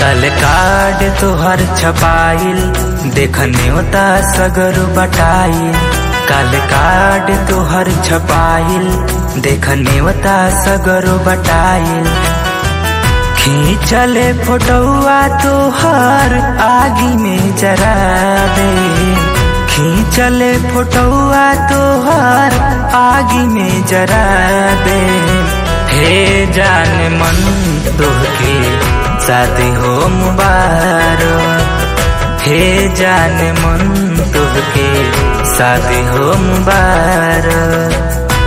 कल कार्ड तोहर छपाइल देखने होता सगर बटाइल कल कार्ड तोहर छपाइल देखने होता सगर बटाइल खींचले फोटोआ तोहर आगी में जरा दे खींचले फोटोआ तोहर आगी में जरा दे हे जान मन तोहके शादी हो मुबारक हे जान मन तोहके शादी हो मुबारक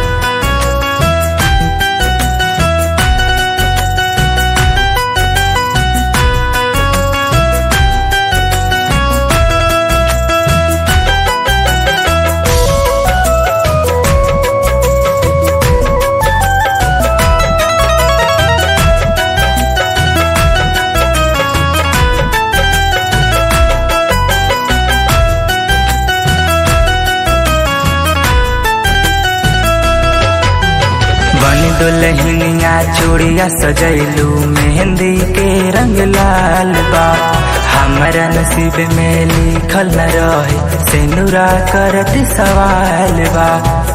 बन दुल्हनिया चूड़िया सजैलू मेहंदी के रंग लाल बा हमारा नसीब में लिखल न रहे सेनुरा करत सवाल बा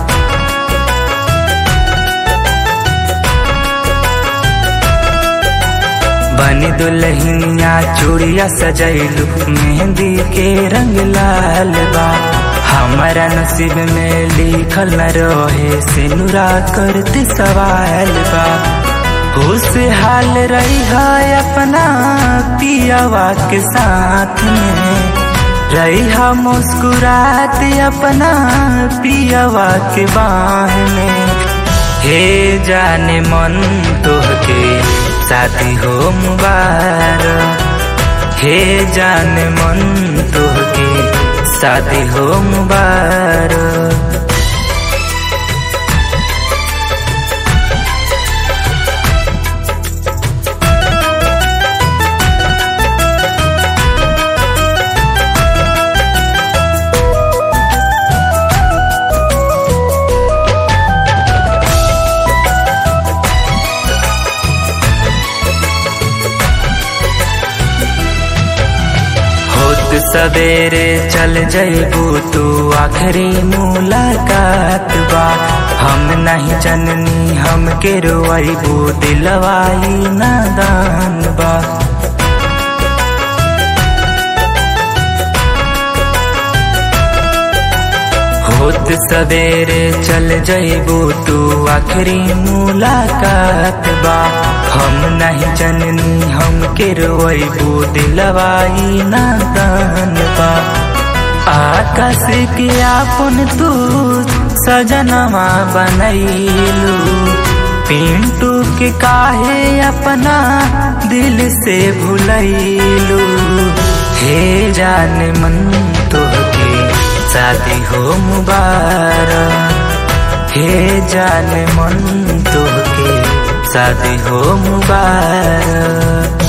बन दुल्हनिया चूड़िया सजैलू मेहंदी के रंग लाल बा हमारा नसीब में लिखल न रहे सिनुरा करते सवाल बा खुशहाल रही है अपना पियावा के साथ में रही है मुस्कुरात अपना पियावा के बाह में हे जाने मन तोहके शादी हो मुबारक हे जाने मन तोहके शादी हो मुबारक होत सवेरे चल जइबू तू आखिरी मुलाकात बा हम नहीं जननी हम के रोइबू दिलवाई नादान बा होत सवेरे चल जइबू तू आखिरी मुलाकात बा हम नहीं जननी हम के रोइबू दिलवाई नादान बा आकाश के आपन तू सजनवा बनैलू पिंटू के काहे अपना दिल से भुलैलू हे जान मन तोहके शादी हो मुबारक हे जान मन तोहके शादी हो मुबारक